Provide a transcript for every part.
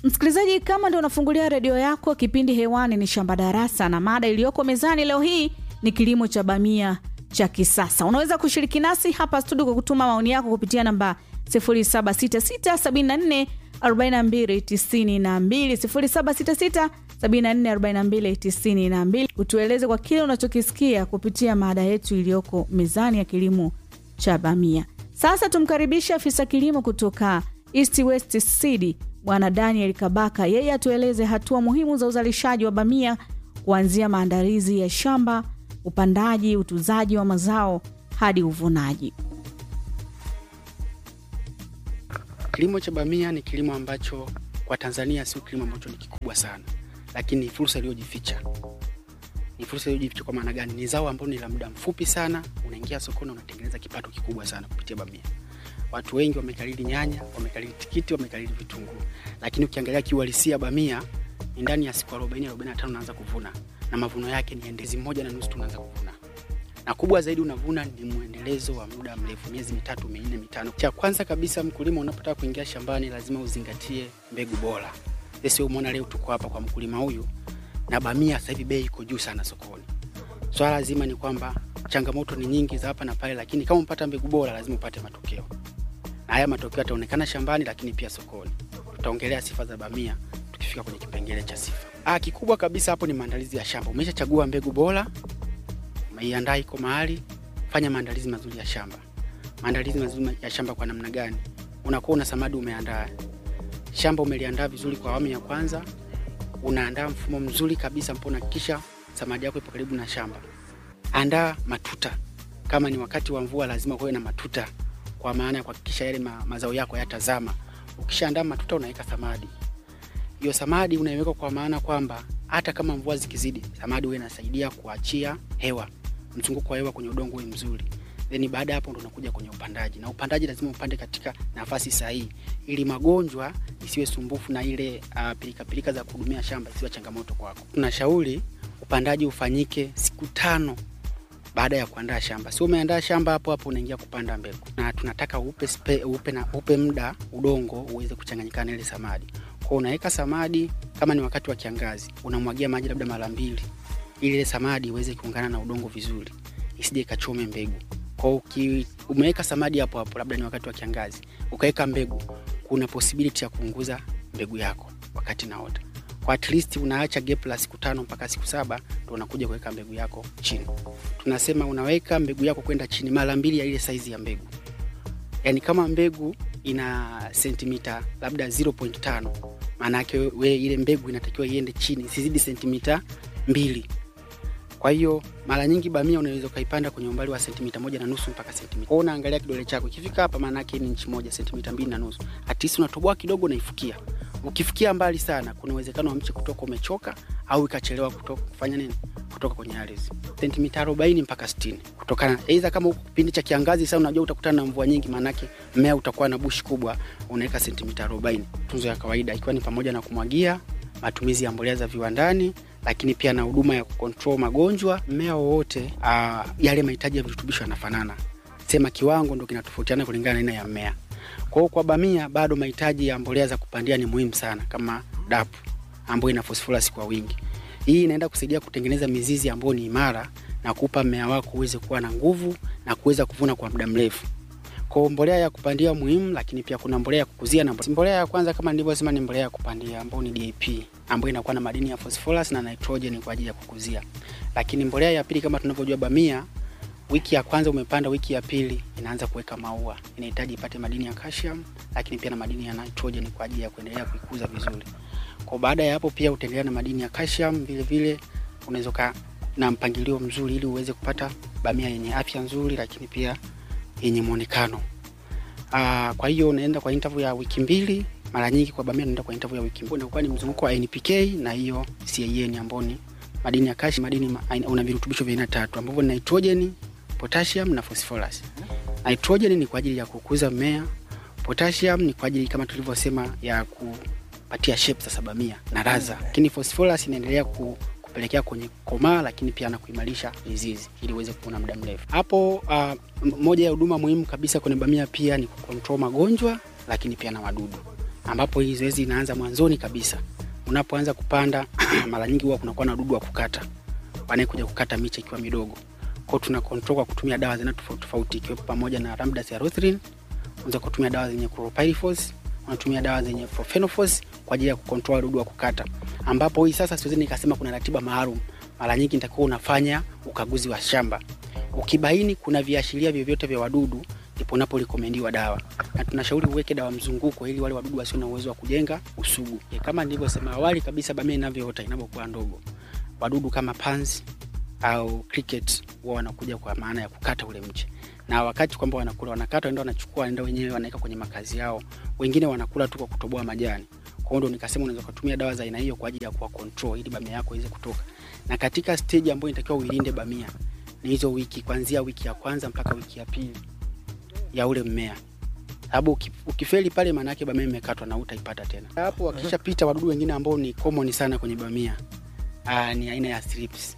Msikilizaji, kama ndo unafungulia redio yako, kipindi hewani ni Shamba Darasa, na mada iliyoko mezani leo hii ni kilimo cha bamia cha kisasa. Unaweza kushiriki nasi hapa studio kwa kutuma maoni yako kupitia namba 0766744292, 0766744292. Utueleze kwa kile unachokisikia kupitia mada yetu iliyoko mezani ya kilimo cha bamia. Sasa tumkaribishe afisa kilimo kutoka East West Seed Bwana Daniel Kabaka, yeye atueleze hatua muhimu za uzalishaji wa bamia kuanzia maandalizi ya shamba, upandaji, utunzaji wa mazao hadi uvunaji. Kilimo cha bamia ni kilimo ambacho kwa Tanzania sio kilimo ambacho ni kikubwa sana, lakini ni fursa iliyojificha. Ni fursa iliyojificha kwa maana gani? Ni zao ambalo ni la muda mfupi sana, unaingia sokoni unatengeneza kipato kikubwa sana kupitia bamia. Watu wengi wamekalili nyanya, wamekalili tikiti, wamekalili vitunguu, lakini ukiangalia kiuhalisia bamia ni ndani ya siku 40 45 unaanza kuvuna, na mavuno yake ni endezi moja na nusu tunaanza kuvuna, na kubwa zaidi unavuna ni mwendelezo wa muda mrefu, miezi mitatu minne mitano. Cha kwanza kabisa, mkulima unapotaka kuingia shambani lazima uzingatie mbegu bora. Sisi umeona leo tuko hapa kwa mkulima huyu, na bamia sasa hivi bei iko juu sana sokoni. Swala zima ni kwamba changamoto ni nyingi za hapa na pale, lakini kama upata mbegu bora lazima upate matokeo na haya matokeo yataonekana shambani, lakini pia sokoni. Tutaongelea sifa za bamia tukifika kwenye kipengele cha sifa. Ah, kikubwa kabisa hapo ni maandalizi ya shamba. Umeshachagua mbegu bora, umeiandaa iko mahali, fanya maandalizi mazuri ya shamba. Maandalizi mazuri ya shamba kwa namna gani? Unakuwa una samadi umeandaa shamba, umeliandaa vizuri kwa awamu ya kwanza, unaandaa mfumo mzuri kabisa ambao unahakikisha samadi yako ipo karibu na shamba. Andaa matuta, kama ni wakati wa mvua lazima kuwe na matuta kwa maana ya kuhakikisha yale ma, mazao yako yatazama. Ukishaandaa matuta unaweka samadi. Hiyo samadi unaiweka kwa maana kwamba hata kama mvua zikizidi, samadi huwa inasaidia kuachia hewa, mzunguko wa hewa kwenye udongo uwe mzuri. Then baada ya hapo ndo unakuja kwenye upandaji, na upandaji lazima upande katika nafasi sahihi, ili magonjwa isiwe sumbufu na ile uh, pilika pilika za kuhudumia shamba isiwe changamoto kwako. Tunashauri upandaji ufanyike siku tano baada ya kuandaa shamba. Sio umeandaa shamba hapo hapo unaingia kupanda mbegu, na tunataka upe, spe, upe, na, upe muda udongo uweze kuchanganyikana ile samadi. Kwa unaweka samadi, kama ni wakati wa kiangazi unamwagia maji labda mara mbili, ili ile samadi iweze kuungana na udongo vizuri, isije ikachome mbegu. Kwa uki, umeweka samadi hapo hapo, labda ni wakati wa kiangazi, ukaweka mbegu, kuna possibility ya kuunguza mbegu yako wakati naota kwa at least unaacha gap la siku tano mpaka siku saba ndo unakuja kuweka mbegu yako chini. Tunasema unaweka mbegu yako kwenda chini mara mbili ya ile saizi ya mbegu. Yaani kama mbegu ina sentimita labda 0.5 maana yake we ile mbegu inatakiwa iende chini isizidi sentimita mbili. Kwa hiyo mara nyingi bamia unaweza ukaipanda kwenye umbali wa sentimita moja na nusu mpaka sentimita. Kwa unaangalia kidole chako ikifika hapa, maana yake ni inchi moja, sentimita mbili na nusu. At least unatoboa kidogo unaifukia ukifikia mbali sana, kuna uwezekano wa mche kutoka umechoka au ikachelewa kutoka kufanya nini, kutoka kwenye ardhi. Sentimita 40 mpaka 60, kutokana aidha, kama uko kipindi cha kiangazi, sasa unajua utakutana na mvua nyingi, maanake mmea utakuwa na bushi kubwa, unaweka sentimita 40. Tunzo ya kawaida ikiwa ni pamoja na kumwagia, matumizi ya mbolea za viwandani, lakini pia na huduma ya kukontrol magonjwa. Mmea wowote uh, yale mahitaji ya virutubisho yanafanana, sema kiwango ndo kinatofautiana kulingana na aina ya mmea. Kwa hiyo kwa bamia bado mahitaji ya mbolea za kupandia ni muhimu sana, kama dapu ambayo ina phosphorus kwa wingi. Hii inaenda kusaidia kutengeneza mizizi ambayo ni imara na kupa mmea wako uweze kuwa na nguvu na kuweza kuvuna kwa muda mrefu. Kwa mbolea ya kupandia muhimu, lakini pia kuna mbolea ya kukuzia na mbolea ya kwanza kama nilivyosema ni mbolea ya kupandia ambayo ni DAP ambayo inakuwa na madini ya phosphorus na nitrogen kwa ajili ya kukuzia. Lakini mbolea ya pili kama tunavyojua bamia wiki ya kwanza umepanda, wiki ya pili inaanza kuweka maua, inahitaji ipate madini ya calcium, lakini pia na madini ya nitrogen kwa ajili ya kuendelea kuikuza vizuri. Kwa baada ya hapo pia utaendelea na madini ya calcium vile vile, unaweza ka na mpangilio mzuri ili uweze kupata bamia yenye afya nzuri, lakini pia yenye muonekano. Ah, kwa hiyo unaenda kwa interval ya wiki mbili. Mara nyingi kwa bamia unaenda kwa interval ya wiki mbili, inakuwa ni mzunguko wa NPK na hiyo CAN ambayo ni madini ya calcium, madini ma, una virutubisho vya aina tatu ambavyo ni nitrogen potassium na phosphorus. Nitrogen ni kwa ajili ya kukuza mmea, potassium ni kwa ajili kama tulivyosema ya kupatia shape sasa bamia na raza, lakini phosphorus inaendelea ku, kupelekea kwenye komaa, lakini pia na kuimarisha mizizi ili uweze kuvuna muda mrefu. Hapo uh, moja ya huduma muhimu kabisa kwenye bamia pia ni kucontrol magonjwa, lakini pia na wadudu. ambapo hii zoezi inaanza mwanzoni kabisa. Unapoanza kupanda mara nyingi huwa kunakuwa na wadudu wa kukata wanaekuja kukata miche ikiwa midogo. Kwa hiyo tuna control kwa kutumia dawa zina tofauti tofauti ikiwepo pamoja na Ramdacyclopyr, unaweza kutumia dawa zenye chlorpyrifos, unatumia dawa zenye profenofos kwa ajili ya kucontrol wadudu wa kukata, ambapo hii sasa siwezi nikasema kuna ratiba maalum. Mara nyingi nitakuwa unafanya ukaguzi wa shamba, ukibaini kuna viashiria vyovyote vya wadudu ndipo unaporekomendiwa dawa, na tunashauri uweke dawa mzunguko ili wale wadudu wasio na uwezo wa kujenga usugu. Kama nilivyosema awali kabisa, bamia inavyoota inapokuwa ndogo, wadudu kama panzi au cricket huwa wanakuja kwa maana ya kukata ule mche, na wakati kwamba wanakula wanakata, wanaenda wanachukua, wanaenda wenyewe wanaweka kwenye makazi yao. Wengine wanakula tu kwa kutoboa majani. Kwa hiyo ndo nikasema unaweza kutumia dawa za aina hiyo kwa ajili ya kuwa control ili bamia yako iweze kutoka. Na katika stage ambayo inatakiwa uilinde bamia ni hizo wiki, kuanzia wiki ya kwanza mpaka wiki ya pili ya ule mmea sababu uki- ukifeli pale maana yake bamia imekatwa na utaipata tena. Hapo wakishapita wadudu wengine ambao ni common sana kwenye bamia aa, ni aina ya thrips.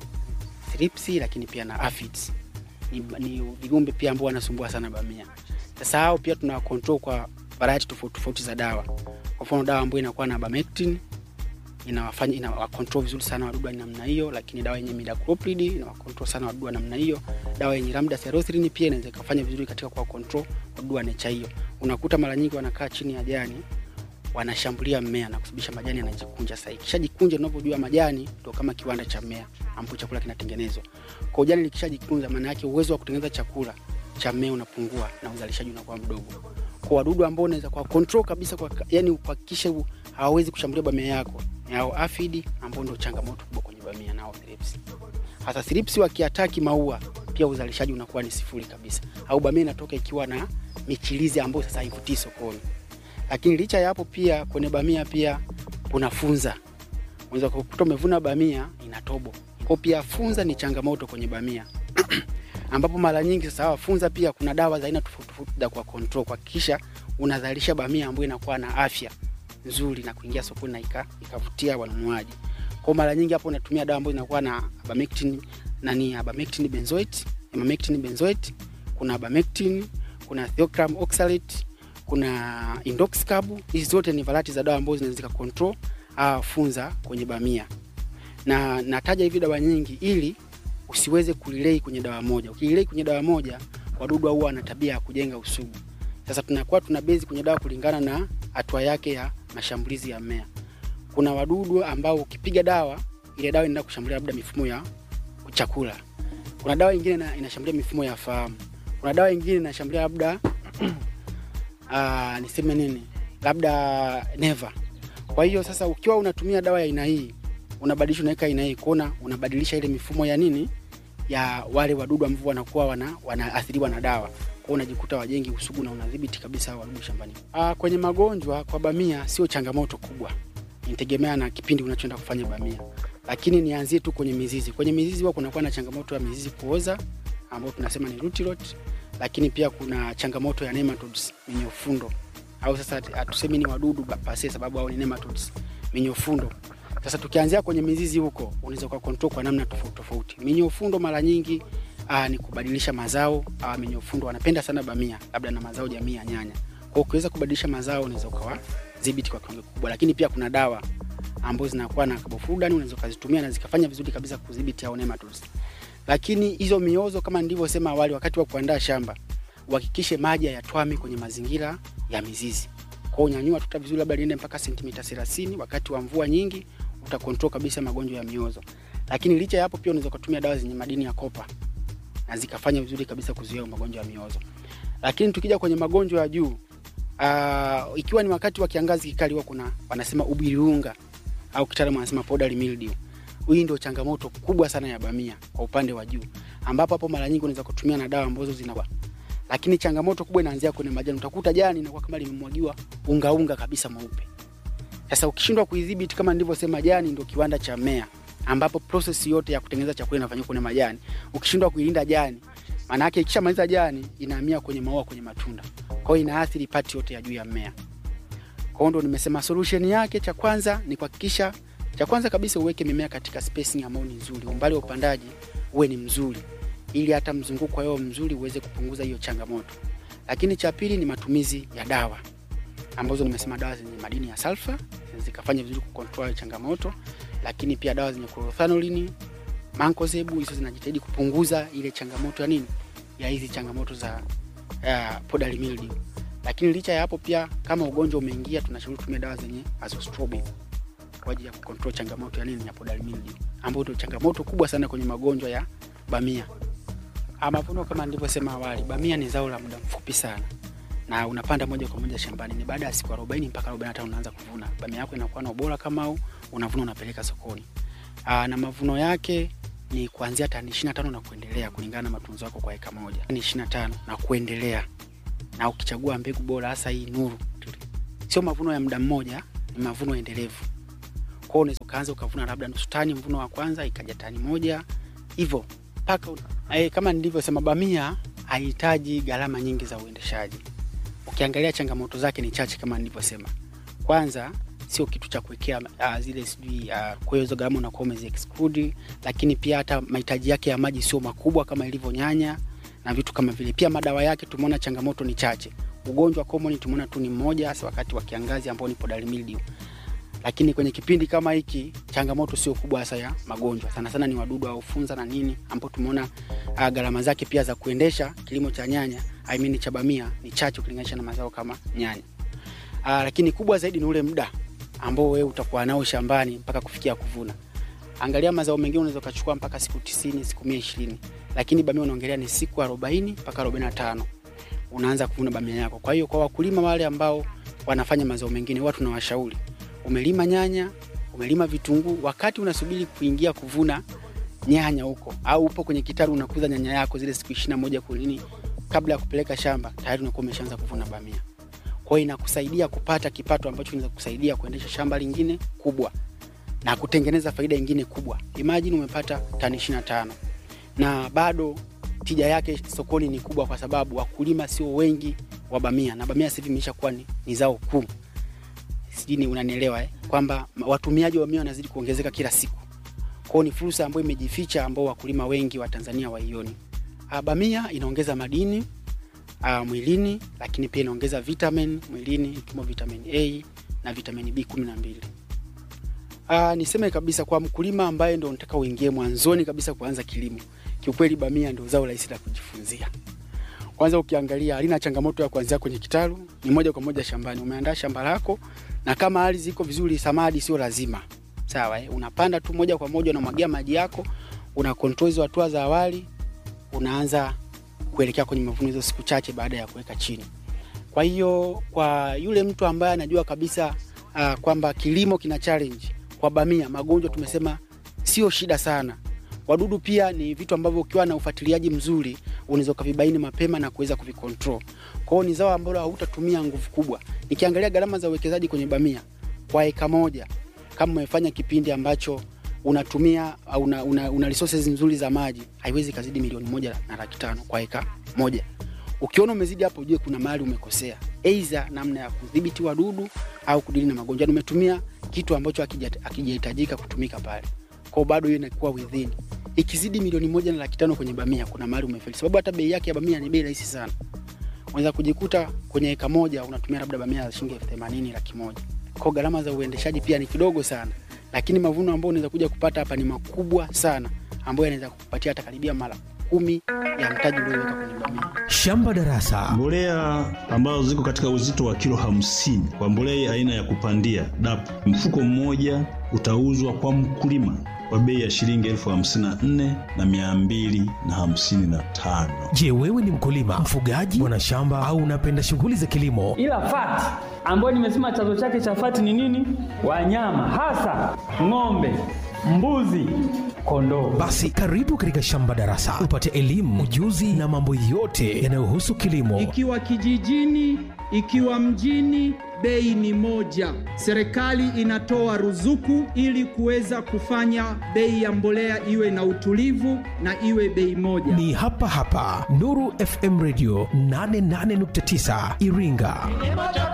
Thrips lakini pia na aphids. Ni, ni vigumbe pia ambao wanasumbua sana bamia. Sasa hao pia tuna control kwa variety tofauti tofauti za dawa. Kwa mfano dawa ambayo inakuwa na Bamectin inawafanya inawa control vizuri sana wadudu wa namna hiyo, lakini dawa yenye Imidacloprid inawa control sana wadudu wa namna hiyo. Dawa yenye Ramdacyclopyr pia inaweza kufanya vizuri katika kwa control wadudu wa nature hiyo. Unakuta mara nyingi wanakaa chini ya jani wanashambulia mmea na kusababisha majani yanajikunja. Sasa ikishajikunja, unavyojua majani ndio kama kiwanda cha mmea ambapo chakula kinatengenezwa. Kwa hiyo jani likishajikunja, maana yake uwezo wa kutengeneza chakula cha mmea unapungua na uzalishaji unakuwa mdogo. Kwa wadudu ambao unaweza kwa control kabisa kwa yani kuhakikisha u- hawawezi kushambulia bamia yako ni hao aphid ambao ndio changamoto kubwa kwenye bamia nao thrips. Hasa thrips wakiataki maua pia uzalishaji unakuwa ni sifuri kabisa, au bamia inatoka ikiwa na michirizi ambayo sasa haivutii sokoni. Lakini licha ya hapo, pia kwenye bamia pia kuna funza. Unaweza kukuta umevuna bamia ina tobo. Kwa pia funza ni changamoto kwenye bamia ambapo mara nyingi sasa hawa funza pia kuna dawa za aina tofauti tofauti za kwa control kuhakikisha unazalisha bamia ambayo inakuwa na afya nzuri na kuingia sokoni na ika, ikavutia wanunuaji. Kwa mara nyingi hapo unatumia dawa ambayo inakuwa na Abamectin nani Abamectin benzoate, Abamectin benzoate, kuna Abamectin, kuna Thiocram oxalate, kuna Indoxacarb. Hizi zote ni variety za dawa ambazo zinaweza control ah, funza kwenye bamia. Na nataja hivi dawa nyingi ili usiweze kulilei kwenye dawa moja. Ukililei kwenye dawa moja, wadudu huwa wana tabia ya kujenga usugu. Sasa tunakuwa tuna base kwenye dawa kulingana na hatua yake ya mashambulizi ya mmea. Kuna wadudu ambao ukipiga dawa ile dawa inaenda kushambulia labda mifumo ya chakula. Kuna dawa nyingine ina- inashambulia mifumo ya fahamu. Kuna dawa nyingine inashambulia labda ah, niseme nini, labda neva. Kwa hiyo sasa ukiwa unatumia dawa ya aina hii unabadilisha unaweka aina hii kuona unabadilisha ile mifumo ya nini ya wale wadudu ambao wanakuwa wana, wanaathiriwa na dawa kwa hiyo unajikuta wajengi usugu na unadhibiti kabisa hao wadudu shambani. Ah, kwenye magonjwa kwa bamia sio changamoto kubwa, inategemea na kipindi unachoenda kufanya bamia, lakini nianzie tu kwenye mizizi. Kwenye mizizi huwa kunakuwa na changamoto ya mizizi kuoza ambayo tunasema ni root rot, lakini pia kuna changamoto ya nematodes minyofundo, au sasa hatusemi ni wadudu pase, sababu hao ni nematodes minyofundo. Sasa tukianzia kwenye mizizi huko, unaweza kwa control kwa namna tofauti tofauti. Minyofundo mara nyingi aa, ni kubadilisha mazao. Aa, minyofundo wanapenda sana bamia, labda na mazao jamii ya nyanya. Kwa hiyo ukiweza kubadilisha mazao, unaweza ukawa dhibiti kwa kiwango kikubwa, lakini pia kuna dawa ambazo zinakuwa na carbofuran, unaweza ukazitumia na zikafanya vizuri kabisa kudhibiti hao nematodes. Lakini hizo miozo kama nilivyosema awali, wakati wa kuandaa shamba uhakikishe maji hayatwami kwenye mazingira ya mizizi. Kwa hiyo unyanyua tuta vizuri, labda liende mpaka sentimita 30. Wakati wa mvua nyingi utakontrol kabisa magonjwa ya miozo. Lakini licha ya hapo, pia unaweza kutumia dawa zenye madini ya kopa na zikafanya vizuri kabisa kuzuia magonjwa ya miozo. Lakini tukija kwenye magonjwa ya juu uh, ikiwa ni wakati wa kiangazi kikali, huwa kuna wanasema ubiriunga au kitaalamu wanasema powdery mildew. Hii ndio changamoto kubwa sana ya bamia kwa upande wa juu, ambapo hapo mara nyingi unaweza kutumia na dawa ambazo zinakuwa lakini changamoto kubwa inaanzia kwenye majani. Utakuta jani inakuwa kama limemwagiwa unga unga kabisa mweupe. Sasa ukishindwa kuidhibiti, kama nilivyosema, jani ndio kiwanda cha mmea, ambapo process yote ya kutengeneza chakula inafanyika kwenye majani. Ukishindwa kuilinda jani, maana yake ikishamaliza jani inahamia kwenye maua, kwenye matunda, kwa hiyo inaathiri pati yote ya juu ya mmea. Kwa hiyo ndo nimesema solution yake, cha kwanza ni kuhakikisha, cha kwanza kabisa uweke mimea katika spacing ambayo ni nzuri, umbali wa upandaji uwe ni mzuri ili hata mzunguko wao mzuri uweze kupunguza hiyo changamoto. Lakini cha pili ni matumizi ya dawa. ambazo nimesema dawa zenye madini ya sulfa zikafanya vizuri kucontrol changamoto, lakini pia dawa zenye chlorothalonil, mancozeb hizo zinajitahidi kupunguza ile changamoto ya nini ya hizi changamoto za uh, powdery mildew. Lakini licha ya hapo pia kama ugonjwa umeingia, tunashauri tumia dawa zenye azostrobin kwa ajili ya kucontrol changamoto ya nini ya powdery mildew, ambayo ndio changamoto kubwa sana kwenye magonjwa ya bamia. Mavuno kama nilivyosema awali, bamia ni zao la muda mfupi sana na unapanda moja kwa moja shambani. Ni baada ya siku 40 mpaka 45 unaanza kuvuna. Bamia yako inakuwa na ubora kama au unavuna unapeleka sokoni. Aa, na mavuno yake ni kuanzia tani 25 na kuendelea kulingana na matunzo yako kwa eka moja. Ni 25 na kuendelea. Na ukichagua mbegu bora hasa hii Nuru. Sio mavuno ya muda mmoja, ni mavuno endelevu. Kwa hiyo unaweza kaanza ukavuna labda nusu tani mvuno wa kwanza ikaja tani moja hivyo mpaka eh, kama nilivyosema bamia hahitaji gharama nyingi za uendeshaji. Ukiangalia changamoto zake ni chache kama nilivyosema. Kwanza sio kitu cha kuwekea uh, zile sijui uh, kwa hiyo hizo gharama unakuwa umezi exclude, lakini pia hata mahitaji yake ya maji sio makubwa kama ilivyo nyanya na vitu kama vile. Pia madawa yake tumeona changamoto ni chache. Ugonjwa common tumeona tu ni mmoja, hasa wakati wa kiangazi ambao ni powdery mildew. Lakini kwenye kipindi kama hiki changamoto sio kubwa hasa ya magonjwa, sana sana ni wadudu au funza na nini, ambao tumeona uh, gharama zake pia za kuendesha kilimo cha nyanya I mean cha bamia ni chache ukilinganisha na mazao kama nyanya. Uh, lakini kubwa zaidi ni ule muda ambao wewe utakuwa nao shambani mpaka kufikia kuvuna. Angalia mazao mengine unaweza kuchukua mpaka siku 90, siku 120, lakini bamia unaongelea ni siku 40 mpaka 45 unaanza kuvuna bamia yako. Kwa hiyo kwa wakulima wale ambao wanafanya mazao mengine, watu tunawashauri, umelima nyanya, umelima vitunguu, wakati unasubiri kuingia kuvuna nyanya huko au upo kwenye kitalu unakuza nyanya yako zile siku 21 kwa nini kabla ya kupeleka shamba tayari unakuwa umeshaanza kuvuna bamia. Kwa hiyo inakusaidia kupata kipato ambacho kinaweza kusaidia kuendesha shamba lingine kubwa na kutengeneza faida nyingine kubwa. Imagine umepata tani 25 na bado tija yake sokoni ni kubwa, kwa sababu wakulima sio wengi wa bamia, na bamia sasa hivi imeshakuwa ni, ni zao kuu. Sijui unanielewa eh? Kwamba watumiaji wa bamia wanazidi kuongezeka kila siku. Kwa hiyo ni fursa ambayo imejificha ambao wakulima wengi wa Tanzania waioni. Bamia inaongeza madini uh, mwilini lakini pia inaongeza vitamin mwilini ikiwemo vitamin A na vitamin B12. Uh, niseme kabisa kwa mkulima ambaye ndo unataka uingie mwanzoni kabisa kuanza kilimo, kiukweli bamia ndio zao rahisi la kujifunzia. Kwanza ukiangalia halina changamoto ya kuanzia kwenye kitalu, ni moja kwa moja shambani. Umeandaa shamba lako na kama ardhi iko vizuri, samadi sio lazima. Sawa eh? Unapanda tu moja kwa moja, unamwagia maji yako, una control hizo hatua za awali, unaanza kuelekea kwenye mavuno hizo siku chache baada ya kuweka chini. Kwa hiyo kwa yule mtu ambaye anajua kabisa uh, kwamba kilimo kina challenge kwa bamia, magonjwa tumesema sio shida sana. Wadudu pia ni vitu ambavyo ukiwa na ufuatiliaji mzuri unaweza kuvibaini mapema na kuweza kuvicontrol. Kwa hiyo ni zao ambalo hautatumia nguvu kubwa. Nikiangalia gharama za uwekezaji kwenye bamia kwa eka moja, kama umefanya kipindi ambacho unatumia una, una, una resources nzuri za maji haiwezi kazidi milioni moja na laki tano kwa eka moja. Ukiona umezidi hapo, ujue kuna mahali umekosea, aidha namna ya kudhibiti wadudu au kudili na magonjwa. Umetumia kitu ambacho hakijahitajika kutumika pale, kwa bado hiyo inakuwa within. Ikizidi milioni moja na laki tano kwenye bamia, kuna mahali umefeli, sababu hata bei yake ya bamia ni bei rahisi sana. Unaweza kujikuta kwenye eka moja unatumia labda bamia ya shilingi elfu themanini laki moja. Kwa gharama za uendeshaji pia ni kidogo sana lakini mavuno ambayo unaweza kuja kupata hapa ni makubwa sana, ambayo yanaweza kukupatia hata karibia mara kumi ya mtaji ulioweka kwenye bamia. Shamba Darasa, mbolea ambazo ziko katika uzito wa kilo hamsini kwa mbolea aina ya kupandia DAP, mfuko mmoja utauzwa kwa mkulima kwa bei ya shilingi elfu hamsini na nne na mia mbili na hamsini na tano. Je, wewe ni mkulima, mfugaji, mwanashamba au unapenda shughuli za kilimo? Ila fati ambayo nimesema chanzo chake cha fati ni nini? Wanyama hasa ng'ombe, mbuzi, kondoo. Basi karibu katika Shamba Darasa upate elimu, ujuzi na mambo yote yanayohusu kilimo. Ikiwa kijijini, ikiwa mjini, bei ni moja. Serikali inatoa ruzuku ili kuweza kufanya bei ya mbolea iwe na utulivu na iwe bei moja. Ni hapa hapa Nuru FM Radio 88.9 Iringa.